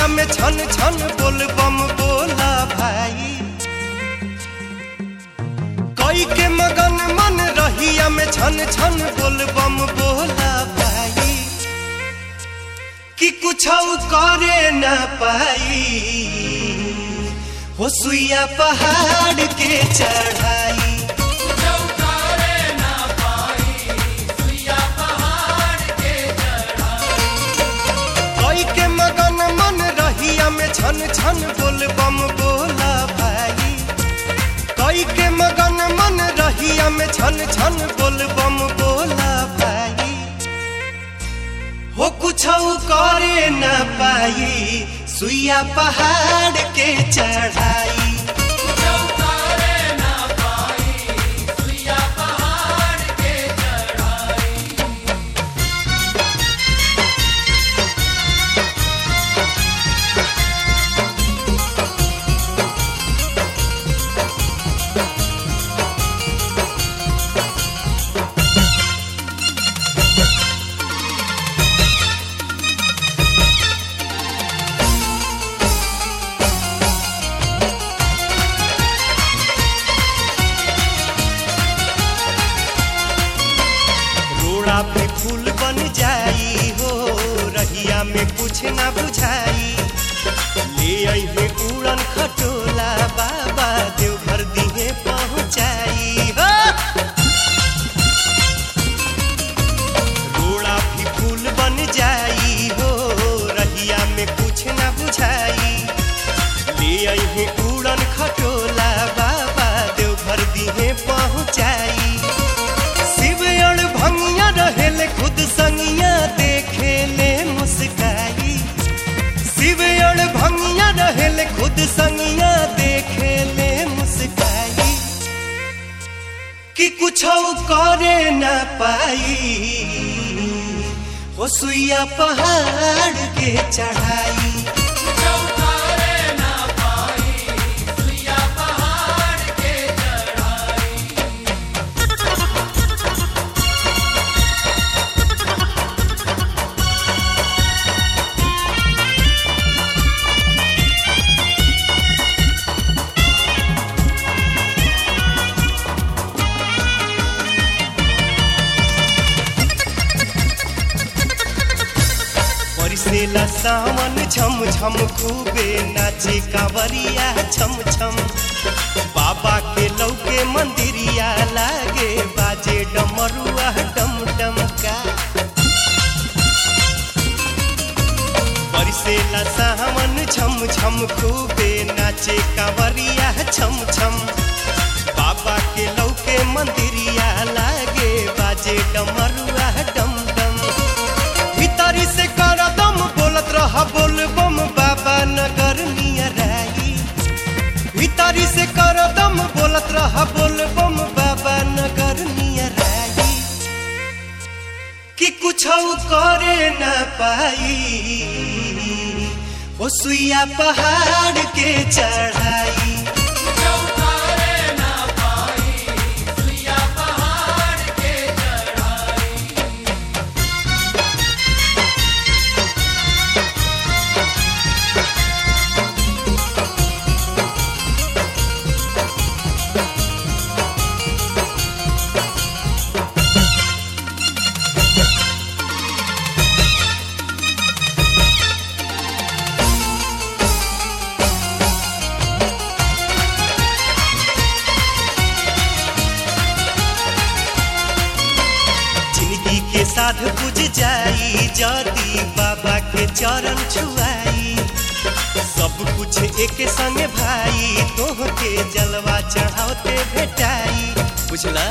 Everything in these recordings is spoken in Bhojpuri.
रहिया में छन छन बोल बम बोला भाई कई के मगन मन रहिया में छन छन बोल बम बोला भाई कि कुछ करे न पाई हो सुइया पहाड़ के चढ़ाई कोई के मगन मन रहिया में छन छन बोल बम बोला भाई कोई के मगन मन रहिया में छन छन बोल बम बोला भाई हो कुछ करे न पाई सुइया पहाड़ के चढ़ाई रोड़ा पे फूल बन जाई हो रहिया में कुछ ना बुझाई ले आई है उड़न खटोला बाबा देवघर दिहे पहुंचाई हो रोड़ा भी फूल बन जाई हो रहिया में कुछ ना बुझाई ले आई है उड़न खटोला बाबा देवघर दिहे पहुंचाई शिवयण भंगिया रहेले खुद संगिया देखे ले मुस्काई शिवयण भंगिया रहेले खुद संगिया देखे ले मुस्काई कि कुछ करे न पाई हो सुइया पहाड़ के चढ़ाई बरसेला सावन झम झम खूबे नाचे कांवरिया छम छम बाबा के लौके मंदिरिया लागे बाजे डमरुआ डम डम का बरसेला सावन झम झम खूबे नाचे कांवरिया छम छम बाबा के लौके मंदिरिया लागे बाजे डमरुआ डम डम भीतरी से कर दम बोलत रहा बोल बम बाबा नगर नियराई भीतरी से कर दम बोलत रहा बोल बम बाबा नगर नियराई कि कुछ करे न पाई हो सुइया पहाड़ के चढ़ाई जिंदगी के साथ बुझ जाई जदी बाबा के चरण छुआई सब कुछ एक संग भाई तोह के जलवा चढ़ाते भेटाई बुझला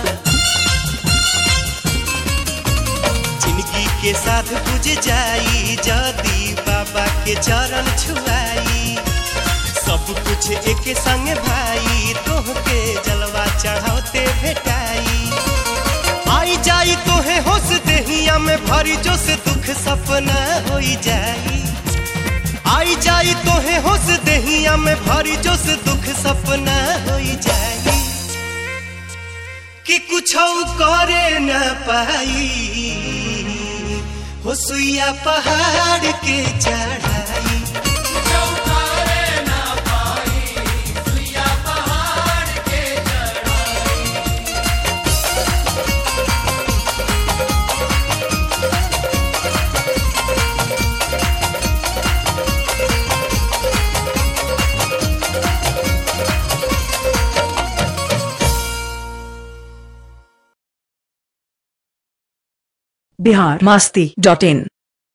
जिंदगी के साथ बुझ जाई जदी बाबा के चरण छुआई सब कुछ एक संग भाई तोह के जलवा चढ़ाते भेटाई आई जाई तोहे होश देहिया में भरी जो से दुख सपना होई जाई आई जाई तोहे होश देहिया में भरी जो से दुख सपना होई जाई कि कुछ करे न पाई हो सुइया पहाड़ के चढ़ाई बिहार मास्ती डॉट इन